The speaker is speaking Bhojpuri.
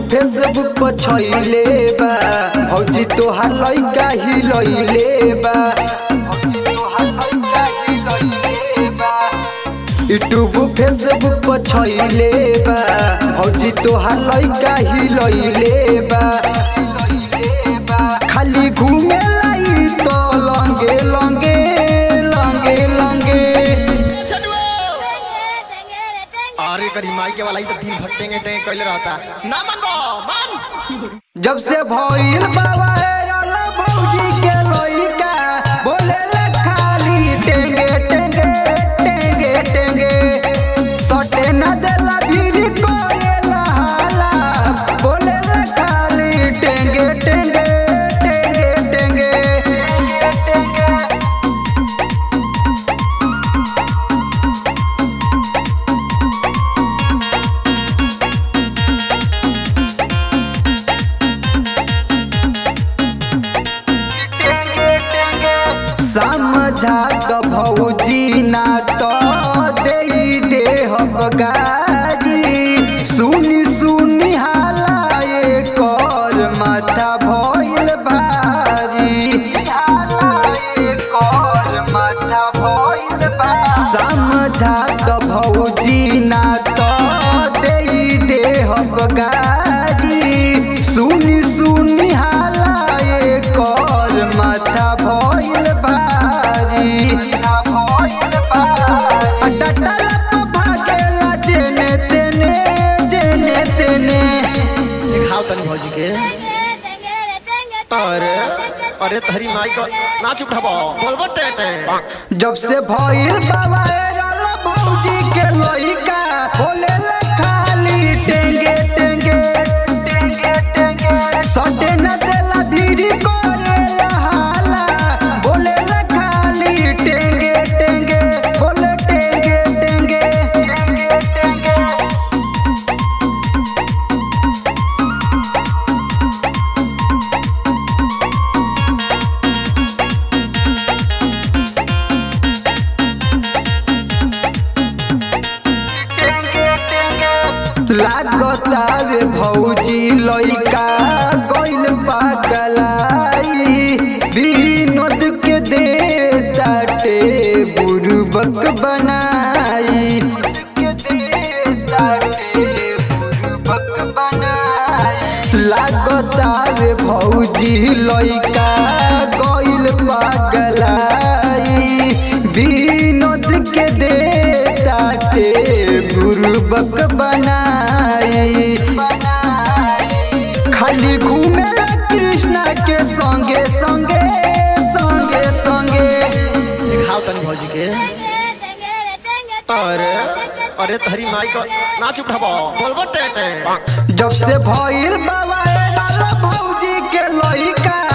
फेसबुक पर छइले बा भौजी तोहार लइका ही लइले बा भौजी तोहार लइका ही लइले बा यूट्यूब फेसबुक पर छइले बा भौजी तोहार लइका ही लइले बा खाली घूमे लाई तो लंगे लंगे लंगे लंगे अरे करी माई के वाला ही तो दिन भर टेंगे टेंगे कैले रहता ना मन बो मन जब से भइल बाबा रल भौजी के लइका बोले ले खाली टेंगे टेंगे टेंगे टेंगे सटे न देला भीड़ करेला हाला बोले ले खाली टेंगे टेंगे टेंगे टेंगे टेंगे टेंगे समझा तो भौजी ना तो दे दे गारी सुनी सुनी हाला ये कर माथा भइल भारी हाला ये कर माथा भइल भारी समझा तो भौजी ना तो दे दे गारी सुनी सुनी हाला ये कर माथा भइल भारी भइल भारी डटला प भागेला जेने तेने जेने तेने दिखाओ तनी भौजी के अरे अरे तहरी माई को नाच उठाबो बोलबो टे टे जब से भइल बाबा रल भौजी के लइका बोले ले खाली टेंगे टेंगे टेंगे टेंगे सटे न देला भीड़ करेला हाला बोले ले खाली टेंगे टेंगे बोले टेंगे टेंगे टेंगे टेंगे लागतावे भौजी लइका गइल पागलाई विनोद के दे ताटे बुरुबक बनाई के दे ताटे बुरुबक बनाई लागतावे भौजी लइका गइल पागलाई विनोद के दे ताटे बुरुबक बनाई खाली घूमेला कृष्णा के संगे संगे संगे संगे दिखाओ तनी भौजी के अरे अरे तहरी माई को नाच उठाबो बोलबो टे टे जब से भइल बाबा रल भौजी के लइका